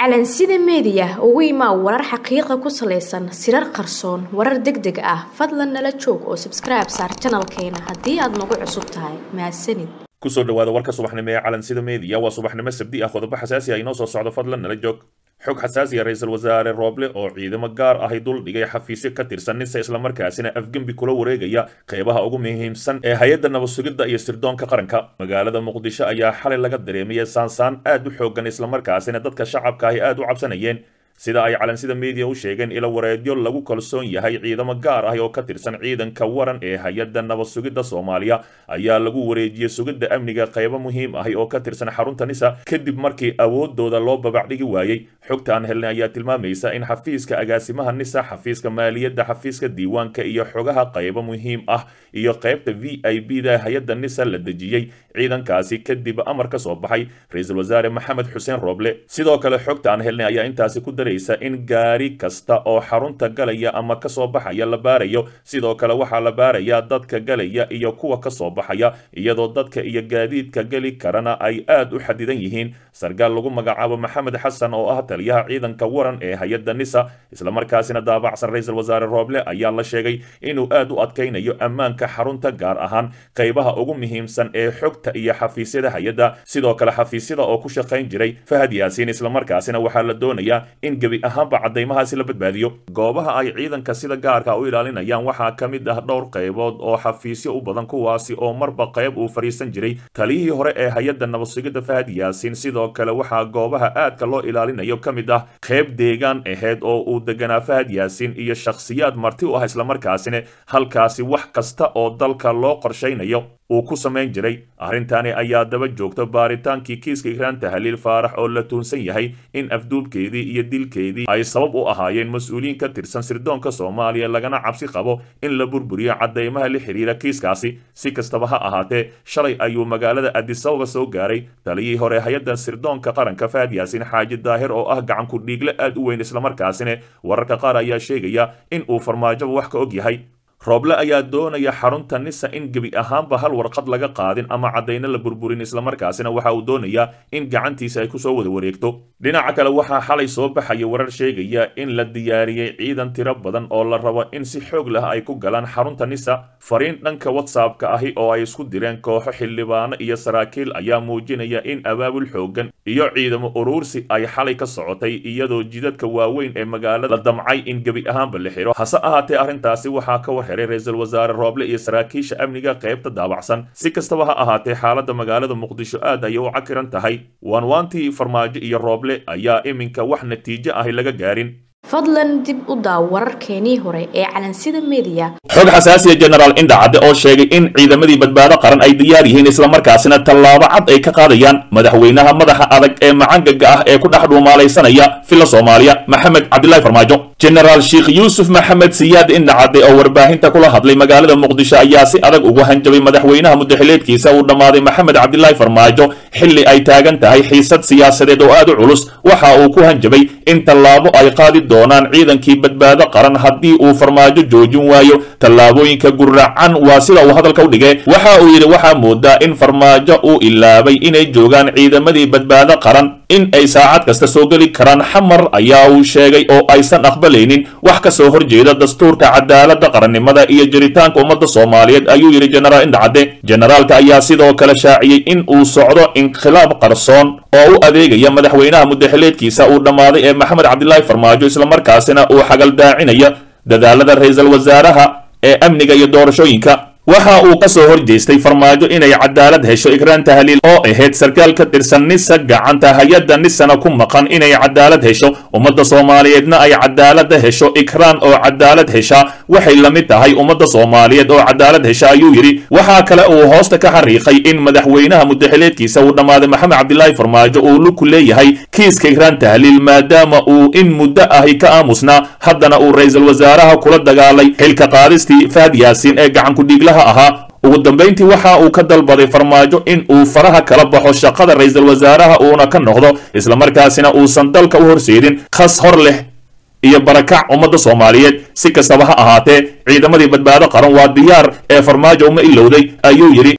calansida meediya ugu imaa warar xaqiiqa ku salaysan sirar qarsoon warar deg deg ah fadlan nala joog oo sabskribe saar janalkeena haddii aad nagu cusub tahay mahadsanid kusoo dhawaada warka subaxnimo ee calansida meediya waa subaxnimo sabdi ah qodobo xasaasi ah inoo soo socdo fadlan nala joog xog xasaasi ah ra-iisul wasaare rooble oo ciidamo gaar ahi dul dhigay xafiisyo ka tirsan ninse islamarkaasina afgembi kula wareegaya qeybaha ugu muhiimsan ee hay-adda nabadsugidda iyo sirdoonka qaranka magaalada muqdisho ayaa xalay laga dareemiyay saansaan aad u xoogan islamarkaasina dadka shacabka ahi aad u cabsanayeen sida ay calansida meediya u sheegeen ila wareedyo lagu kalsoon yahay ciidamo gaar ah oo ka tirsan ciidanka waran ee hay-adda nabad sugidda soomaaliya ayaa lagu wareejiyey sugidda amniga qaybo muhiim ahi oo ka tirsan xarunta nisa kadib markii awoodooda loo babacdhigi waayey xogta aan helnay ayaa tilmaamaysa in xafiiska agaasimaha nisa xafiiska maaliyadda xafiiska diiwaanka iyo xogaha qaybo muhiim ah iyo qaybta v i b da hay-adda nisa la dejiyey ciidankaasi kadib amar ka soo baxay ra-iisul wasaare maxamed xuseen rooble sidoo kale xogta aan helnay ayaa intaasi ku in gaari kasta oo xarunta galaya ama kasoo baxaya la baarayo sidoo kale waxaa la baarayaa dadka galaya iyo kuwa kasoo baxaya iyadoo dadka iyo gaadiidka geli karana ay aad u xadidan yihiin sarkaal lagu magacaabo maxamed xasan oo ah taliyaha ciidanka waran ee hay-adda nisa islamarkaasina daabacsan ra-iisul wasaare rooble ayaa la sheegay inuu aad u adkaynayo ammaanka xarunta gaar ahaan qaybaha ugu muhiimsan ee xogta iyo xafiisyada hay-adda sidoo kale xafiisyada oo ku shaqayn jiray fahad yaasiin islamarkaasina waxaa la doonayaa in gebi ahaanba caddaymahaasi la badbaadiyo goobaha ay ciidanka sida gaarka u ilaalinayaan waxaa ka mid ah dhowr qaybood oo xafiisyo u badan kuwaasi oo marba qayb uu fadhiisan jiray taliyihii hore ee hay-adda nabadsugidda fahad yaasiin sidoo kale waxaa goobaha aadka loo ilaalinayo ka mid ah qayb deegaan aheyd oo uu deganaa fahad yaasiin iyo shakhsiyaad marti u ah islamarkaasina halkaasi wax kasta oo dalka loo qorshaynayo uu ku samayn jiray arrintani ayaa daba joogta baaritaankii kiiska ikraan tahaliil faarax oo la tuunsan yahay in afduubkeedii iyo dilkeedii ay sabab u ahaayeen mas-uuliyiin ka tirsan sirdoonka soomaaliya lagana cabsi qabo in la burburiyo caddaymaha la xiriira kiiskaasi si kastaba ha ahaatee shalay ayuu magaalada adisababa soo gaaray taliyihii hore hay-adda sirdoonka qaranka fahad yaasiin xaaji daahir oo ah gacanku dhiigle aad u weyn islamarkaasina wararka qaar ayaa sheegaya in uu farmaajoba wax ka og yahay rooble ayaa doonaya xarunta nisa in gebi ahaanba hal warqad laga qaadin ama caddayno la burburin islamarkaasina waxa uu doonayaa in gacantiisa ay kusoo wada wareegto dhinaca kale waxaa xalay soo baxaya warar sheegaya in la diyaariyey ciidan tiro badan oo la rabo in si xoog lah ay ku galaan xarunta nisa fariin dhanka whatsappka ahi oo ay isku direen kooxo xildhibaano iyo saraakiil ayaa muujinaya in abaabul xoogan iyo ciidamo uruursi ay xalay ka socotay iyadoo jidadka waaweyn ee magaalada la damcay in gebi ahaanba la xiro hase ahaatee arrintaasi waxaa ka war ra-iisul wasaare rooble iyo saraakiisha amniga qaybta daabacsan si kastaba ha ahaatee xaaladda magaalada muqdisho aad ayay u cakiran tahay waanwaantii farmaajo iyo rooble ayaa iminka wax natiijo ahi laga gaarin fadlan dib u daaw wararkeenii hore ee calansida meediya xog xasaasiya genaraal indhacadde oo sheegay in ciidamadii badbaado qaran ay diyaar yihiin islamarkaasina tallaabo cad ay ka qaadayaan madaxweynaha madaxa adag ee macangaga ah ee ku dhex dhuumaalaysanaya filla soomaaliya maxamed cabdilaahi farmaajo genaraal sheekh yuusuf maxamed siyaad indhacadde oo warbaahinta kula hadlay magaalada muqdisho ayaa si adag ugu hanjabay madaxweynaha mudaxileedkiisa uu dhammaaday maxamed cabdilaahi farmaajo xilli ay taagan tahay xiisad siyaasadeed oo aad u culus waxa uu ku hanjabay in tallaabo ay qaadi doonaan ciidankii badbaado qaran haddii uu farmaajo joojin waayo tallaabooyinka guracan waa sida uu hadalka u dhigay waxa uu yidhi waxaa moodaa in farmaajo uu ilaabay inay joogaan ciidamadii badbaado qaran in ay saacad kasta soo geli karaan xamar ayaa uu sheegay oo aysan aqbalaynin wax ka soo horjeeda dastuurka cadaaladda qarannimada iyo jiritaanka ummadda soomaaliyeed ayuu yidhi jenaraal indhacadde jenaraalka ayaa sidoo kale shaaciyey in uu socdo inkhilaab qarsoon oo u adeegaya madaxweynaha mudaxileedkiisa uu dhammaaday ee maxamed cabdilaahi farmaajo islamarkaasina uu xagaldaacinayo dadaalada ra-iisul wasaaraha ee amniga iyo doorashooyinka waxa uu ka soo horjeestay farmaajo inay cadaalad hesho ikraan tahliil oo ahayd sarkaal ka tirsan nisa gacanta hay-adda nisana ku maqan inay cadaalad hesho ummadda soomaaliyeedna ay cadaalada hesho ikraan oo cadaalad hesha waxay la mid tahay ummadda soomaaliyeed oo cadaalad hesha ayuu yidhi waxaa kale uu hoosta ka xariiqay in madaxweynaha mudaxileedkiisa uu dhammaaday maxamed cabdilaahi farmaajo uu luku leeyahay kiiska ikraan tahliil maadaama uu in muddo ahi ka aamusnaa haddana uu ra-iisul wasaaraha kula dagaalay xilka qaadistii fahad yaasiin ee gacankudhiigla ahaa ugu dambayntii waxa uu ka dalbaday farmaajo in uu faraha kala baxo shaqada ra-iisul wasaaraha uuna ka noqdo islamarkaasina uusan dalka u horseedin khas hor leh iyo barakac ummadda soomaaliyeed si kastaba ha ahaatee ciidamadii badbaado qaran waa diyaar ee farmaajo uma ilowday ayuu yidhi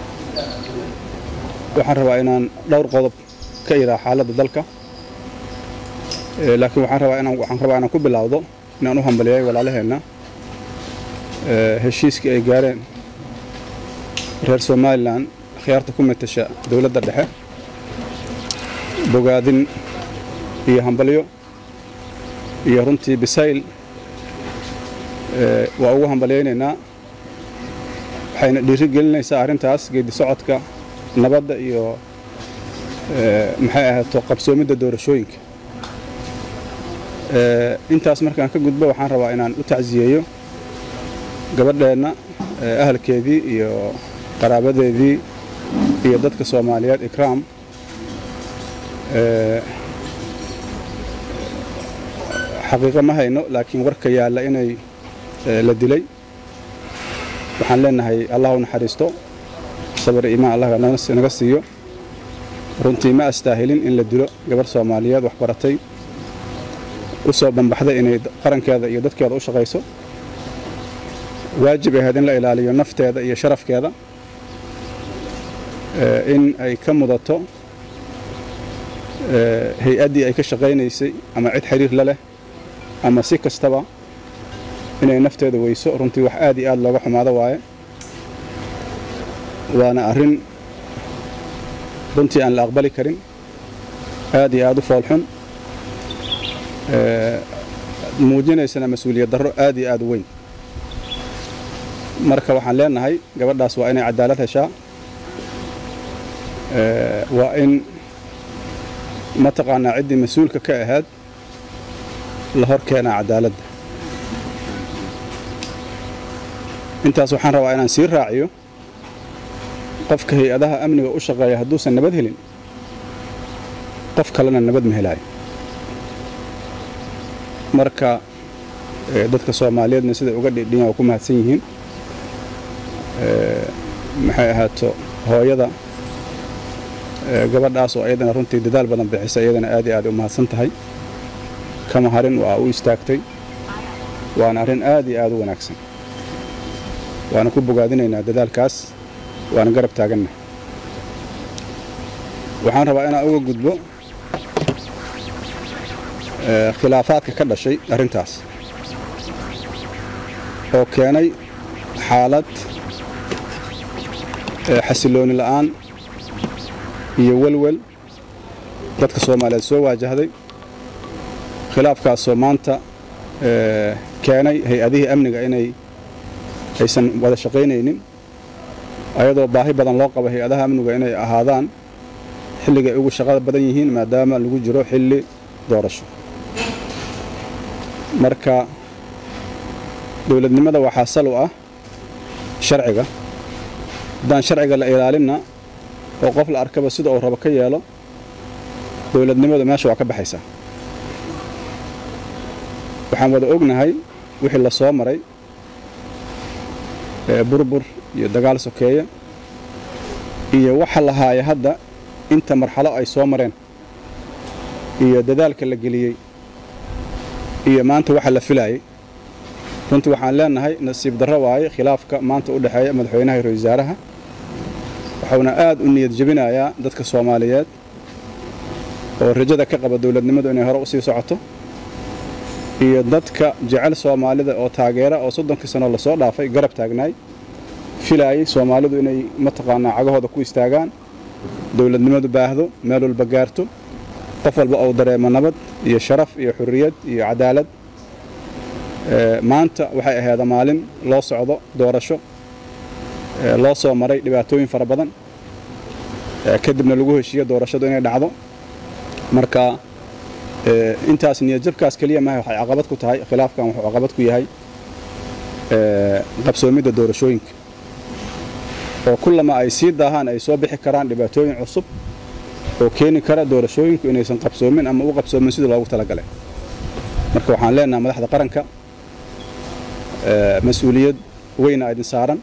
waxaan rabaa inaan dhowr qodob ka iraa xaaladda dalka laakiin waxaan rabaa inaan waxaan rabaa inaan ku bilowdo inaan u hambaliyay walaalaheenna heshiiskii ay gaareen reer somalilan khiyaarta ku matasha dowladda dhexe bogaadin iyo hambalyo iyo runtii bisayl waa ugu hambalyaynaynaa waxayna dhiiri gelinaysaa arrintaas geedi socodka nabadda iyo maxay ahaato qabsoomidda doorashooyinka intaas markaan ka gudbo waxaan rabaa inaan u tacsiyeeyo gabadheenna ahalkeedii iyo qaraabadeedii iyo dadka soomaaliyeed ikraam xaqiiqo ma hayno laakiin warka yaalla inay la dilay waxaan leenahay allah u naxariisto sabar iimaan allah naga siiyo runtii ma astaahilin in la dilo gabarh soomaaliyeed wax baratay u soo bambaxday inay qarankeeda iyo dadkeeda u shaqayso waajib ahayd in la ilaaliyo nafteeda iyo sharafkeeda in ay ka mudato hay-addii ay ka shaqaynaysay ama cid xiriir la leh ama si kastaba inay nafteeda weyso runtii wax aad iyo aad looga xumaado waaye waana arrin runtii aan la aqbali karin aad iyo aad u foolxun muujinaysana mas-uuliyad darro aad iyo aad u weyn marka waxaan leenahay gabadhaas waa inay cadaalad heshaa waa in mataqaanaa ciddii mas-uulka ka ahayd la hor keenaa cadaaladda intaas waxaan rabaa inaan sii raaciyo qofka hay-adaha amniga u shaqeeya hadduusan nabad helin qof kalena nabad ma helaayo marka dadka soomaaliyeedna siday uga dhidhiyan waa ku mahadsan yihiin maxay ahaato hooyada gabadhaas oo ayadana runtii dadaal badan bixisa iyadana aad iyo aad u mahadsan tahay kama harin waa u istaagtay waana arrin aad iyo aad u wanaagsan waana ku bogaadinaynaa dadaalkaas waana garab taaganna waxaan rabaa inaan uga gudbo khilaafaadka ka dhashay arrintaas oo keenay xaalad xasilooni la'aan iyo welwel dadka soomaaliyeed soo waajahday khilaafkaasoo maanta keenay hay-adihii amniga inay aysan wada shaqaynaynin ayadoo baahi badan loo qabo hay-adaha amniga inay ahaadaan xilligay ugu shaqada badan yihiin maadaama lagu jiro xilli doorasho marka dowladnimada waxaa sal u ah sharciga haddaan sharciga la ilaalinna oo qof la arkaba sida uu rabo ka yeelo dowladnimadu meesha waa ka baxaysaa waxaan wada ognahay wixii la soo maray burbur iyo dagaal sokeeya iyo waxa la haaya hadda inta marxalo ay soo mareen iyo dadaalka la geliyey iyo maanta waxa la filaayay runtii waxaan leenahay nasiib darro waaye khilaafka maanta u dhexeeya madaxweynaha iyo ra-isul wasaaraha waxuuna aad u niyad jebinayaa dadka soomaaliyeed oo rajada ka qaba dowladnimadu inay hore u sii socoto iyo dadka jecel soomaalida oo taageera oo soddonkii sanoo lasoo dhaafay garab taagnaay filaayay soomaalidu inay mataqaanaa cagahooda ku istaagaan dowladnimadu baahdo meel walba gaarto qof walba uu dareemo nabad iyo sharaf iyo xurriyad iyo cadaalad maanta waxay ahayd maalin loo socdo doorasho loo soo maray dhibaatooyin fara badan kadibna lagu heshiiyo doorashadu inay dhacdo marka intaas niyadjabkaas keliya maaha waxay caqabad ku tahay khilaafkan wuxuu caqabad ku yahay qabsoomidda doorashooyinka oo kullama ay sii daahaan ay soo bixi karaan dhibaatooyin cusub oo keeni kara doorashooyinku inaysan qabsoomin ama u qabsoomin sidii loogu talagalay marka waxaan leenaha madaxda qaranka mas-uuliyad weyna idin saaran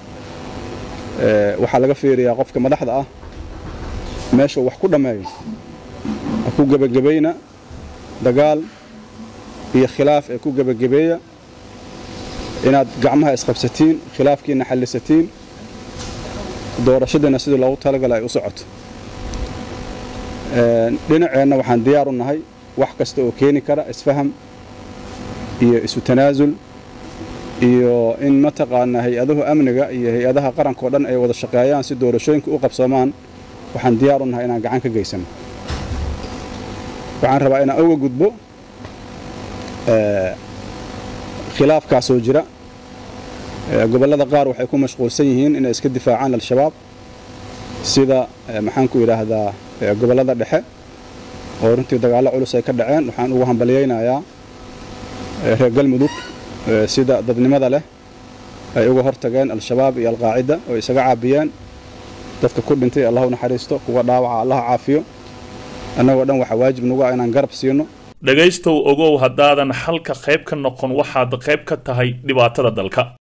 waxaa laga fiiriyaa qofka madaxda ah meesha wax ku dhammeeyo ha ku gebagabayna dagaal iyo khilaaf ee ku gebagabeeya inaad gacmaha isqabsatiin khilaafkiina xallisatiin doorashadiina sidii loogu talagala ay u socoto dhinaceenna waxaan diyaar u nahay wax kasta oo keeni kara isfaham iyo isu tanaasul iyo in mataqaanaa hay-adahu amniga iyo hay-adaha qaranka o dhan ay wada shaqeeyaan si doorashooyinka u qabsoomaan waxaan diyaar u nahay inaan gacan ka geysano waxaan rabaa inaan uga gudbo khilaafkaasoo jira gobollada qaar waxay ku mashquulsan yihiin inay iska difaacaan al-shabaab sida maxaan ku idhaahdaa gobollada dhexe oo runtii dagaallo culus ay ka dhaceen waxaan ugu hambalyaynayaa reer galmudug sida dadnimada leh ay uga hortageen al-shabaab iyo alqaacida oo isaga caabiyeen dadka ku dhintay allah u naxariisto kuwa dhaawaca allah caafiyo annagoo dhan waxaa waajib nagu ah inaan garab siino dhegaystow ogow haddaadan xalka qayb ka noqon waxaad qayb ka tahay dhibaatada dalka